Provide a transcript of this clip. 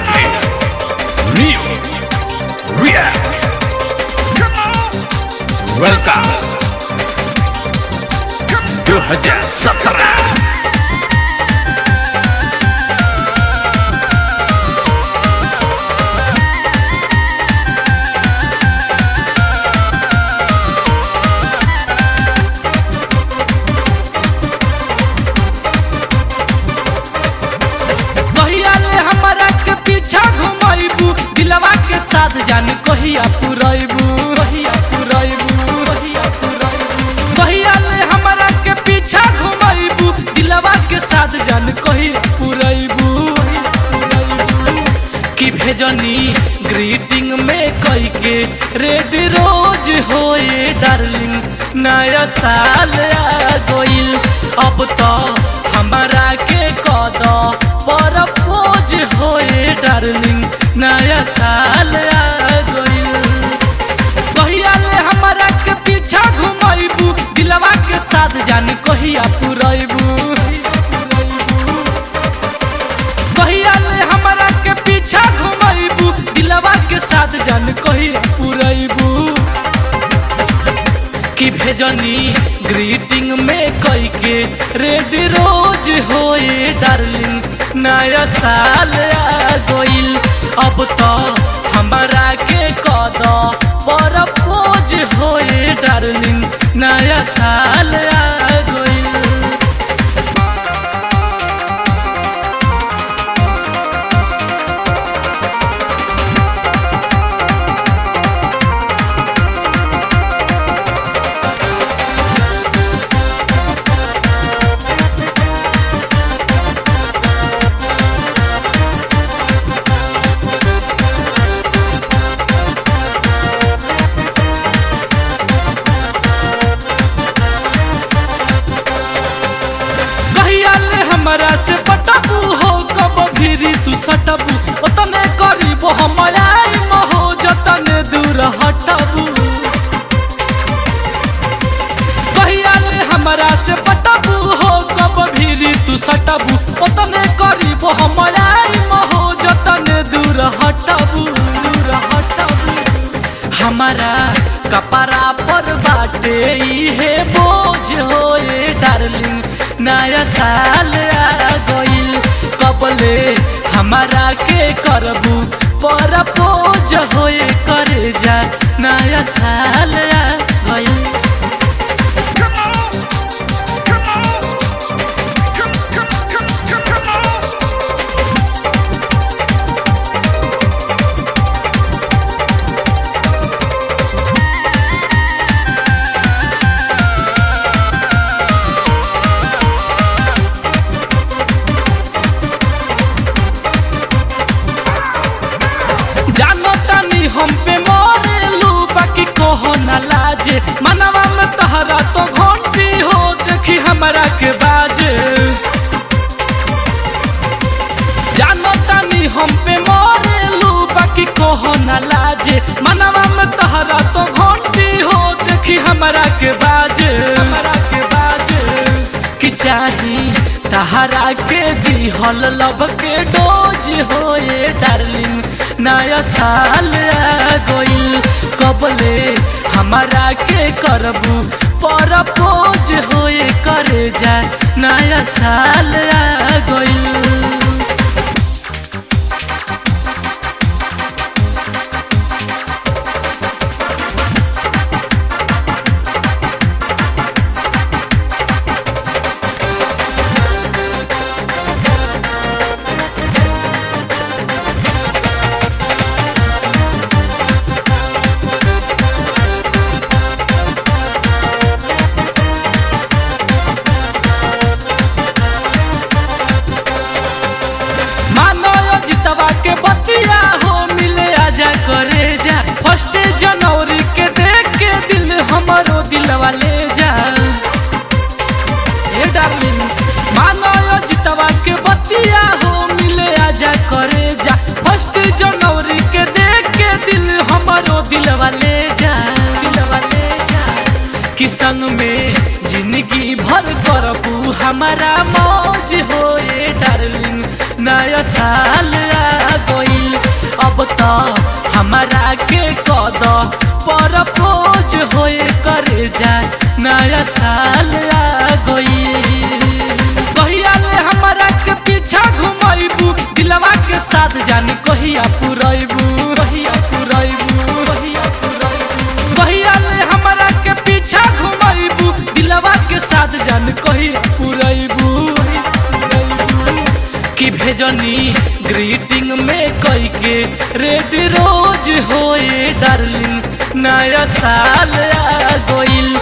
Entertainer. Real. Real. Welcome. 2017. कहिया ले हमरा के पीछा घुमाइबू दिलवा के साथ जान कहिया पुरैबू कहिया पुरैबू कहिया पुरैबू कहिया ले हमरा के पीछा घुमाइबू दिलवा के साथ जान कहिया पुरैबू कि भेजनी ग्रीटिंग में कई के रेड रोज होए डार्लिंग नया साल आ गइल अब तो हमारा के कद पर पोज होए डार्लिंग नया साल आ गइल कहिया ले हमारा के पीछा घुमाइबू दिलवा के साथ जान कहिया पुरैबू कहिया ले हमारा के पीछा घुमाइबू दिलवा के साथ जान कहिया पुरैबू कि भेजनी ग्रीटिंग में कई के रेड रोज होए डार्लिंग नया साल आ गइल अब तो हमारा के कद पर पोज होए डार्लिंग नया साल आ गइल कहिया ले हमरा से पटबू हो कब भिरी तू सटबू ओतने करीब हम आई महो जतने दूर हटबू कहिया ले हमरा से पटबू हो कब भिरी तू सटबू ओतने करीब हम आई महो जतने दूर हटबू दूर हटबू हमारा कपड़ा पर बाटे इहे बोझ होए डार्लिंग नया साल आ गइल कबले हमारा के करबू पर बोझ होए करे जा नया साल आ गइल जानो तानी हम पे मरेलू बाकी कहो ना लाजे मनवा में तहरा तो घंटी हो देखी हमरा के बाजे जानो तानी हम पे मरेलू बाकी कहो ना लाजे मनवा में तहरा तो घंटी हो देखी हमरा के बाजे हमरा के बाजे कि चाही तहरा के दिहल लब के डोज होए डार्लिंग नया साल आ गइल कबले हमारा के करबू पर पोज होए करे जा नया साल आ गइल मानो यो जितवा के बतिया हो मिले आजा करे जा फर्स्ट जनवरी के देख के दिल हमारो दिलवा ले जा ए डार्लिंग मानो यो जितवा के बतिया हो मिले आजा करे जा फर्स्ट जनवरी के देख के दिल हमारो दिलवा ले जा दिलवा ले जा कि संग में जिंदगी भर करबू हमारा मौज होए डार्लिंग नया साल आ गई हमारा के कद पर पोज होए करे जाए नया साल आ गई कहिया ले हमारा के पीछा घुमाइबू दिलवा के साथ जान कहिया पुरैबू कहिया पुरैबू कहिया पुरैबू कहिया ले हमारा के पीछा घुमाइबू दिलवा के साथ जान कहिया पुरैबू कि भेजनी ग्रीटिंग में कई के रेड रोज होए डार्लिंग नया साल आ गइल